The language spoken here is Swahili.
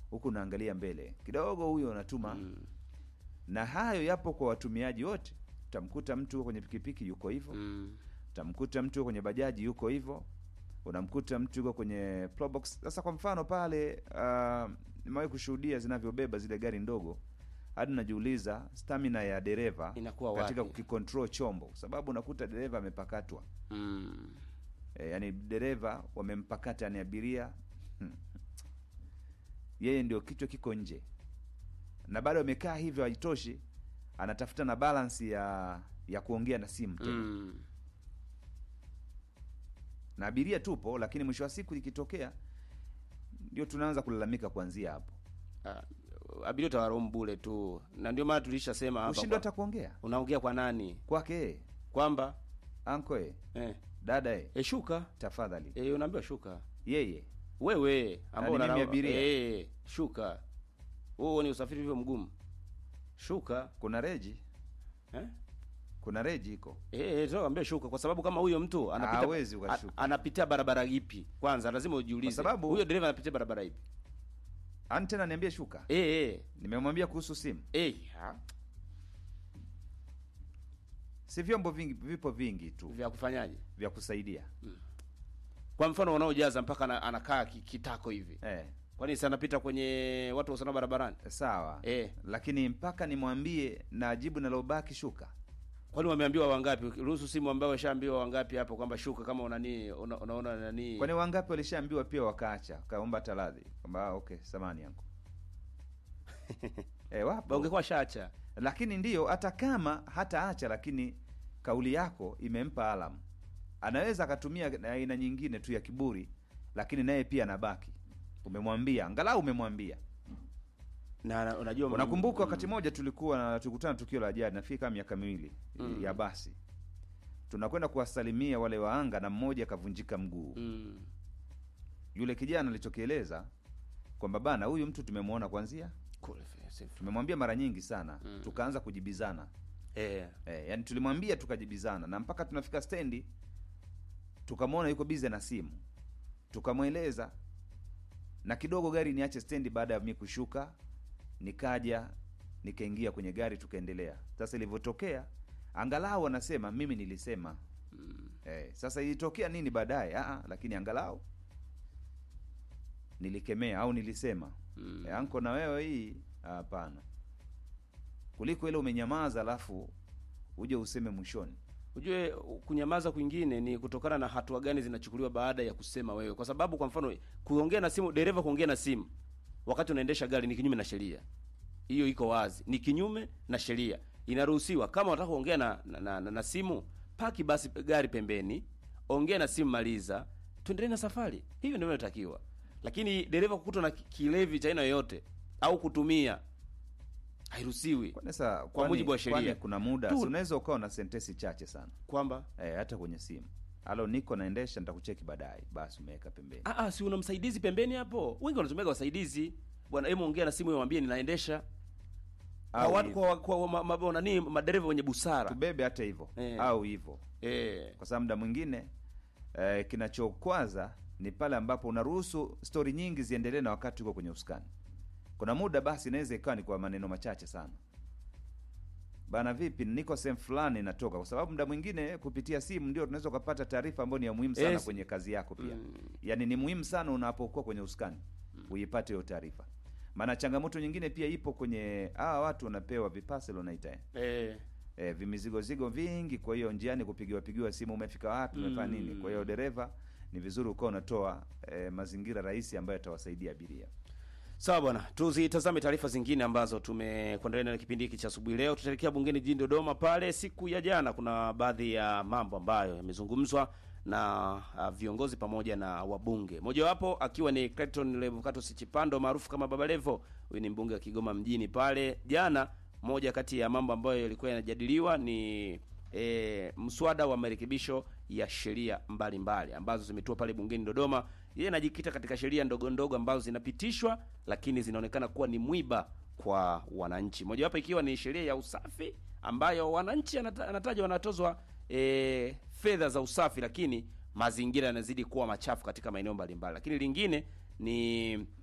huku unaangalia mbele kidogo, huyo unatuma na hayo yapo kwa watumiaji wote. Utamkuta mtu kwenye pikipiki yuko hivyo, Mm. utamkuta mtu kwenye bajaji yuko hivyo, unamkuta mtu yuko kwenye probox. Sasa kwa mfano pale, uh, nimewahi kushuhudia zinavyobeba zile gari ndogo, hadi najiuliza stamina ya dereva Inakuwa katika wapi? kukicontrol chombo, kwa sababu unakuta dereva amepakatwa Mm. e, yani dereva wamempakata, yani abiria hmm. yeye ndio kichwa kiko nje, na bado amekaa hivyo, haitoshi, anatafuta na balance ya ya kuongea na simu tena Mm. na abiria tupo, lakini mwisho wa siku ikitokea, ndio tunaanza kulalamika kuanzia hapo, Ah, abiria utawaromu bure tu, na ndio maana tulishasema hapa ushindwe kwa- hata kuongea unaongea kwa nani kwake yeye, kwamba anko ye, eh, dada ye, eh, shuka tafadhali eh, unaambiwa shuka yeye wewe ambao ni mimi unalala- abiria? eh, shuka huo ni usafiri hivyo mgumu shuka kuna reji, eh? kuna reji iko Eh, eh, tunakwambia shuka kwa sababu kama huyo mtu anapita Hawezi ukashuka. a- anapitia barabara ipi kwanza lazima ujiulize Kwa sababu- huyo dereva anapitia barabara ipi ani tena niambie shuka, eh, eh, nimemwambia kuhusu simu, eh, ha, si vyombo vingi, vipo vingi tu vya kufanyaje vya kusaidia kwa mfano wanaojaza mpaka ana- anakaa ki- kitako hivi eh, kwani si anapita kwenye watu wa usalama barabarani sawa Eh. lakini mpaka nimwambie na jibu nalobaki shuka kwani wameambiwa wangapi ruhusu simu ambao washaambiwa wangapi hapo kwamba shuka kama unani una, unaona nani kwani wangapi walishaambiwa pia wakaacha kaomba taradhi kwamba ah, okay samani yangu eh, wapo ungekuwa shacha lakini ndiyo hata kama hata acha lakini kauli yako imempa alamu anaweza akatumia na aina nyingine tu ya kiburi lakini naye pia anabaki umemwambia angalau umemwambia na na- unajua unakumbuka wakati mmoja tulikuwa na tulikutana tukio la ajali nafikiri kama miaka miwili Mm. ya basi tunakwenda kuwasalimia wale waanga na mmoja akavunjika mguu mm, yule kijana alichokieleza kwamba bana huyu mtu tumemwona kwanzia kule fe- tumemwambia mara nyingi sana Mm. tukaanza kujibizana eh, e, yani tulimwambia tukajibizana na mpaka tunafika stendi tukamwona yuko bize na simu tukamweleza na kidogo gari niache stendi baada ya mi kushuka nikaja nikaingia kwenye gari tukaendelea sasa ilivyotokea angalau anasema mimi nilisema mm, Eh, sasa ilitokea nini baadaye? Ah, lakini angalau nilikemea au nilisema mm. eh, anko na wewe hii hapana, kuliko ile umenyamaza alafu uje useme mwishoni. Ujue kunyamaza kwingine ni kutokana na hatua gani zinachukuliwa baada ya kusema wewe, kwa sababu kwa mfano kuongea na simu, dereva kuongea na simu wakati unaendesha gari ni kinyume na sheria. Hiyo iko wazi, ni kinyume na sheria. Inaruhusiwa kama unataka kuongea na, na, na, na, na simu, paki basi gari pembeni, ongea na simu, maliza, tuendelee na safari. Hivyo ndio inatakiwa. Lakini dereva kukutwa na ki- kilevi cha aina yoyote au kutumia hairuhusiwi, Kwani sasa Kwa mujibu wa sheria. kwani kuna muda Tu- si unaweza ukawa na sentensi chache sana kwamba eh, hata kwenye simu, alo niko naendesha, nitakucheki baadaye, basi umeweka pembeni. Ah, ah, si una msaidizi pembeni hapo. Wengi wanatumia wasaidizi. Bwana, hebu ongea na simu mwambie ninaendesha. Kwa Au watu hivyo. kwa, kwa, ma, ma, nani madereva wenye busara. tubebe hata hivyo Eh. au hivyo Eh. kwa sababu muda mwingine eh, kinachokwaza ni pale ambapo unaruhusu stori nyingi ziendelee na wakati uko kwenye usukani. Kuna muda basi inaweza ikawa ni kwa maneno machache sana, bana, vipi, niko sehemu fulani natoka, kwa sababu muda mwingine kupitia simu ndio tunaweza ukapata taarifa ambayo ni ya muhimu sana Yes. kwenye kazi yako pia. Mm. Yaani ni muhimu sana unapokuwa kwenye usukani uipate hiyo taarifa, maana changamoto nyingine pia ipo kwenye hawa watu wanapewa vipasel wanaita eh Eh. e, vimizigozigo vingi. Kwa hiyo njiani kupigiwa pigiwa simu, umefika wapi, umefanya Mm. nini? Kwa hiyo dereva, ni vizuri ukawa unatoa e, mazingira rahisi ambayo yatawasaidia abiria. Sawa bwana, tuzitazame taarifa zingine ambazo tumekuandalia na kipindi hiki cha asubuhi leo. Tutaelekea bungeni jijini Dodoma. Pale siku ya jana, kuna baadhi ya mambo ambayo yamezungumzwa na uh, viongozi pamoja na wabunge, mojawapo akiwa ni Clayton Levocatus Chipando maarufu kama Baba Levo. Huyu ni mbunge wa Kigoma mjini. Pale jana, moja kati ya mambo ambayo yalikuwa yanajadiliwa ni e, mswada wa marekebisho ya sheria mbalimbali ambazo zimetua pale bungeni Dodoma. Yeye anajikita katika sheria ndogo ndogo ambazo zinapitishwa lakini zinaonekana kuwa ni mwiba kwa wananchi, mojawapo ikiwa ni sheria ya usafi ambayo wananchi anata- anataja wanatozwa e, fedha za usafi, lakini mazingira yanazidi kuwa machafu katika maeneo mbalimbali. Lakini lingine ni